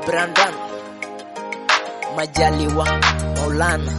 Brandon Majaliwa Maulana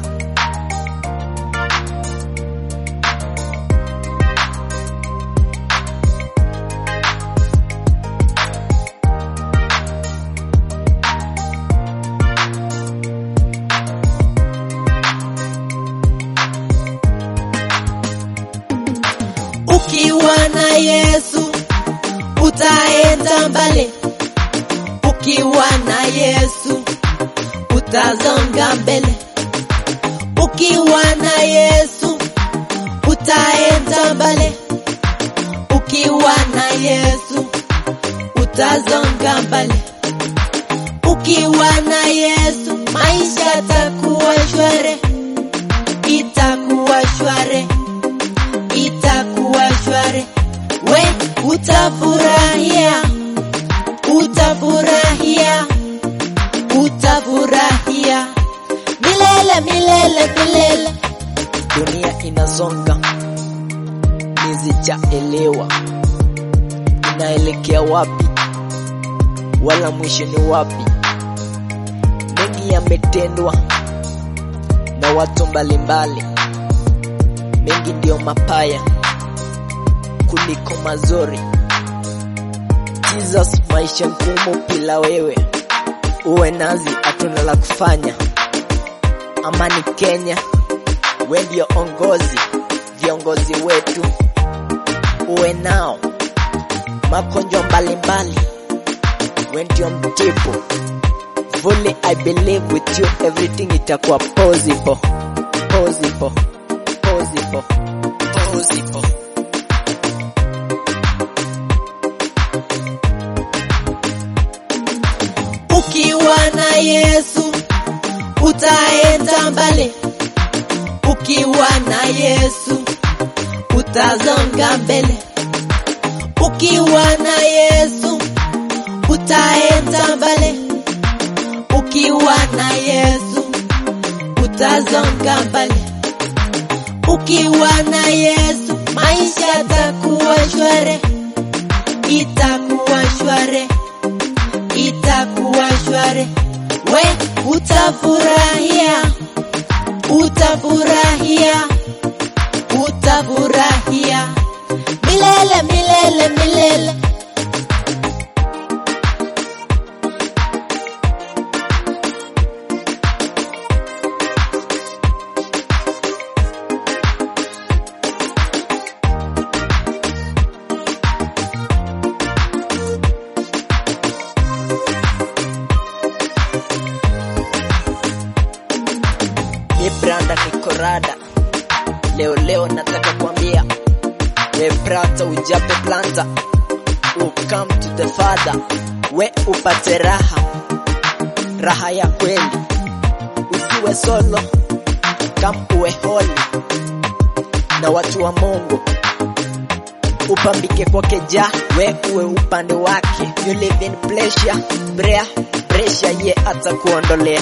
Ukiwa na Yesu utaenda mbali, ukiwa na Yesu utazonga mbele, ukiwa na Yesu utaenda mbali, ukiwa na Yesu utazonga mbele, ukiwa na Yesu maisha yatakuwa shwari, itakuwa shwari itakuwa shwari, we utafurahia, utafurahia, utafurahia milele milele milele. dunia inazonga nizijaelewa inaelekea wapi wala mwisho ni wapi mengi yametendwa na watu mbalimbali mengi ndiyo mapaya kuliko mazuri Jesus maisha ngumu bila wewe uwe nazi hatuna la kufanya amani Kenya we ndio ongozi viongozi wetu uwe nao magonjwa mbalimbali we ndio mtibu fully I believe with you everything itakuwa possible possible possible possible Ukiwa na Yesu utaenda mbali, ukiwa na Yesu utazonga mbele, ukiwa na Yesu utaenda mbali, ukiwa na Yesu utazonga mbele, ukiwa na Yesu maisha yatakuwa shwari, itakuwa shwari itakuwa shwari, we utafurahia, utafurahia, utafurahia milele milele milele. Mi Branda Nikorada, leo leo nataka kuambia we brata ujape planta u come to the father, we upate raha, raha ya kweli, usiwe solo, kam uwe holi na watu wa Mungu, upambike kwake ja, we uwe upande wake, you live in pleasure, brea pressure ye atakuondolea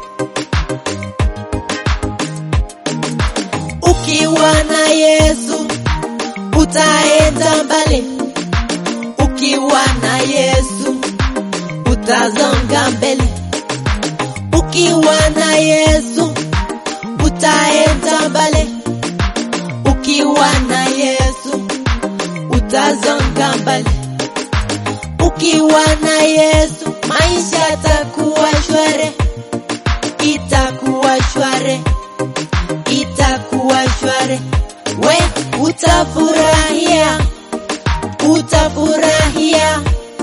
Ukiwa na Yesu utaenda mbali, ukiwa na Yesu utazonga mbele, ukiwa na Yesu utaenda mbali, ukiwa na Yesu utazonga mbele, ukiwa na Yesu maisha yatakuwa shwari, itakuwa shwari itakuwa shwari, we utafurahia, utafurahia,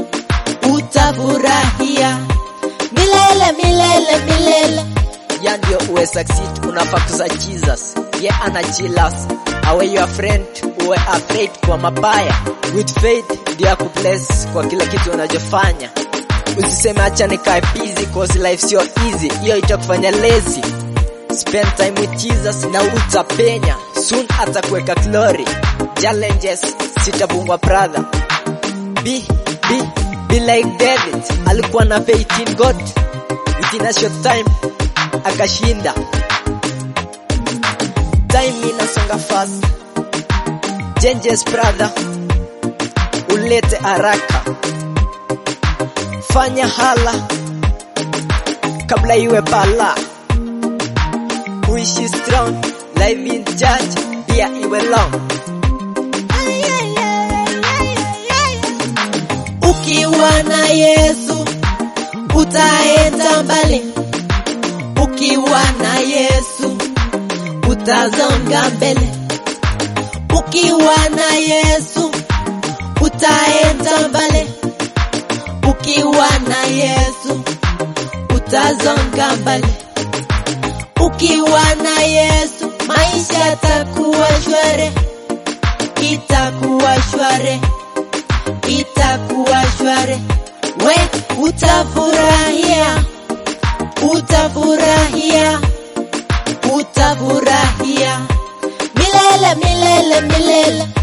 utafurahia milele milele milele. ya ndio uwe succeed unafaa kuza Jesus ye ana chilas awe your friend uwe afraid kwa mabaya with faith ndio akubless kwa kila kitu unachofanya usiseme acha nikae busy cause life sio easy hiyo itakufanya lazy spend time with Jesus na utapenya soon atakuweka glory challenges sitabungwa brother be be be like David alikuwa na faith in God within a short time akashinda. Time inasonga fast, changes brother, ulete haraka, fanya hala kabla iwe bala. Uishi strong, live in church, pia iwe long. Ukiwa na Yesu utaenda mbali, ukiwa na Yesu utazonga mbele, ukiwa na Yesu utaenda mbali, ukiwa na Yesu utazonga mbele, ukiwa na Yesu maisha yatakuwa shwari, itakuwa shwari itakuwa shwari, we utafurahia, utafurahia, utafurahia milele milele milele